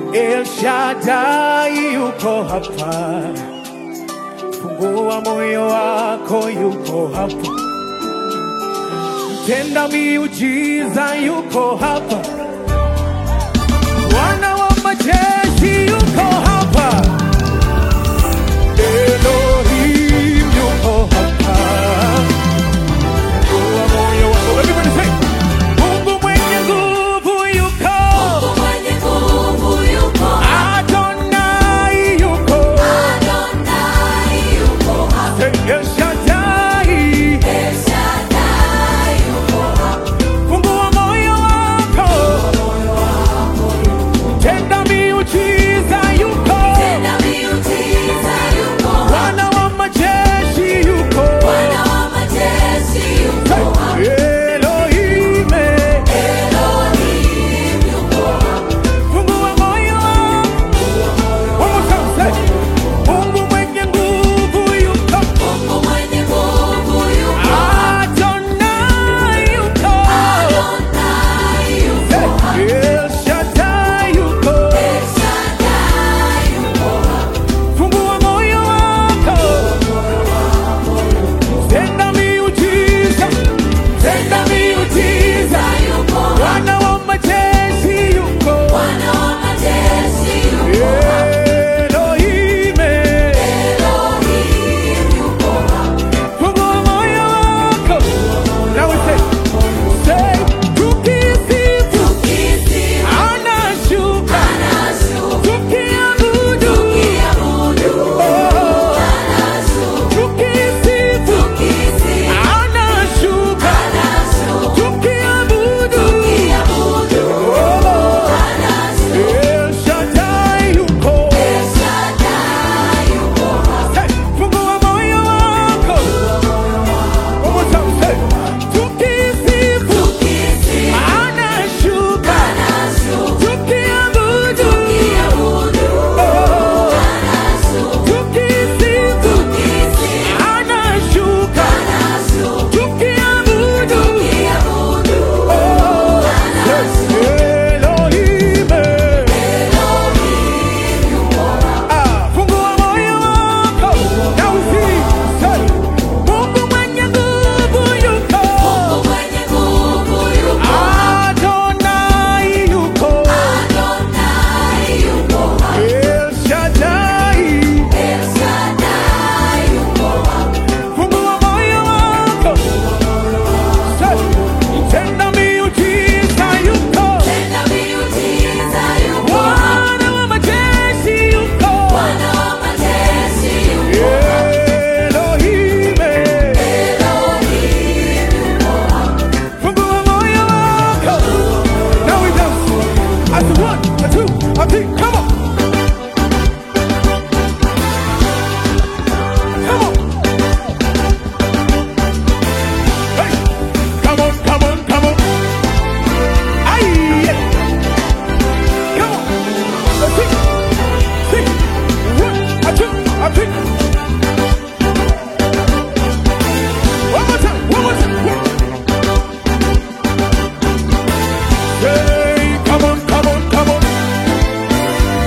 El Shaddai yuko hapa, fungua moyo wako, yuko hapa, tenda miujiza, yuko hapa, Bwana wa majeshi yuko hapa, Elohim yuko hapa, fungua moyo wako. Everybody say, Mungu mwenye nguvu yuko, Mungu mwenye nguvu yuko hapa. Adonai yuko, Adonai yuko hapa. El Shaddai El Shaddai yuko hapa. Fungua moyo wako, tenda miujiza, yuko Tenda miujiza yuko hapa. Bwana wa majeshi, yuko Bwana wa majeshi yuko hapa. Elohim. Elohim yuko hapa. Fungua moyo wako, one more time, say, Mungu mwenye nguvu yuko, Mungu mwenye nguvu yuko hapa. Adonai yuko, Adonai yuko hapa. El Shaddai yuko. El Shaddai yuko hapa. Fungua moyo wako, tenda miujiza, tenda miujiza. yuko hapa. Bwana wa majeshi yuko, Bwana wa majeshi yuko hapa. Elohim. Elohim yuko hapa. Fungua moyo wako, now we say, say, tukisifu Tukisifu anashuka, anashuka. tukiabudu, Tukiabudu oh, anashuka. tukisifu Tukisifu anashuka, anashuka. tukiabudu, Tukiabudu oh, anashuka. El Shaddai yuko. El Shaddai yuko hapa. Hey, fungua moyo wako. One more time, say, tukisifu Tukisifu anashuka, anashuka. tukiabudu, Tukiabudu oh, anashuka. tukisifu Tukisifu anashuka, anashuka. tukiabudu, Tukiabudu oh, anashuka. Elohim. Elohim yuko hapa. Ah, fungua moyo wako. Now we sing, say, Mungu mwenye nguvu yuko. Mungu mwenye nguvu yuko hapa. Adonai yuko, Adonai yuko hapa. El Shaddai. El Shaddai yuko hapa. Fungua moyo wako, Say, tenda miujiza yuko, Tenda miujiza yuko hapa. Bwana wa majeshi yuko, Bwana wa majeshi yuko hapa. Elohim. Elohim yuko hapa. Fungua moyo wako. Now we dance. I do one, a two, a three, come on. Come on. Hey, come on, come on, come on. Aye, yeah. Come on. A six, six, one, a two, a three. One more time, one more time. One. Hey, come on, come on, come on.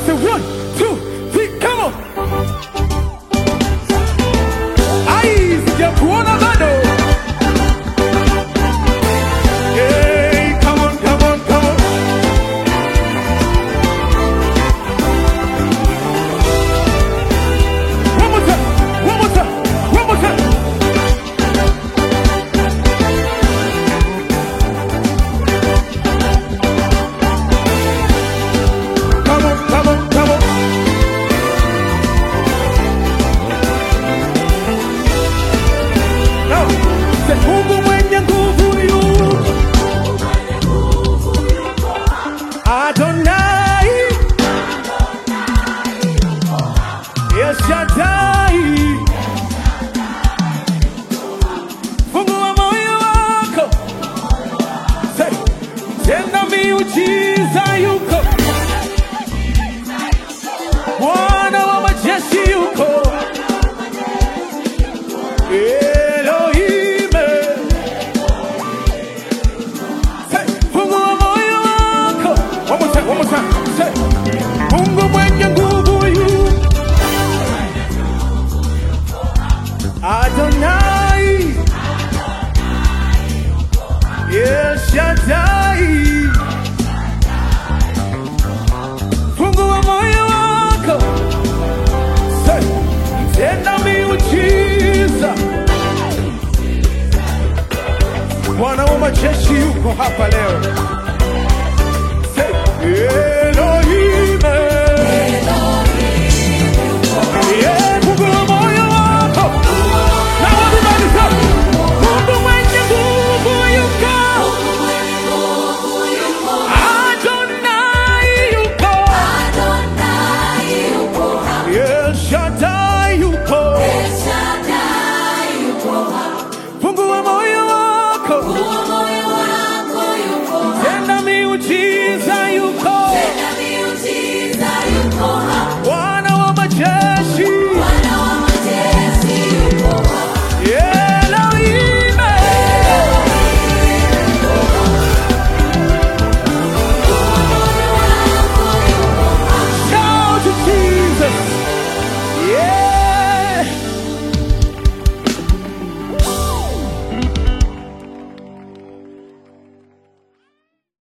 say one, two, three, come on. Ai, sijakuona bado. Hey, come on, come on, come on. One more time, one more time, one more time. Come on, come on, come on. Now, say, Mungu mwenye nguvu yuko. Adonai. El Shaddai. Fungua moyo wako. Say, tenda miujiza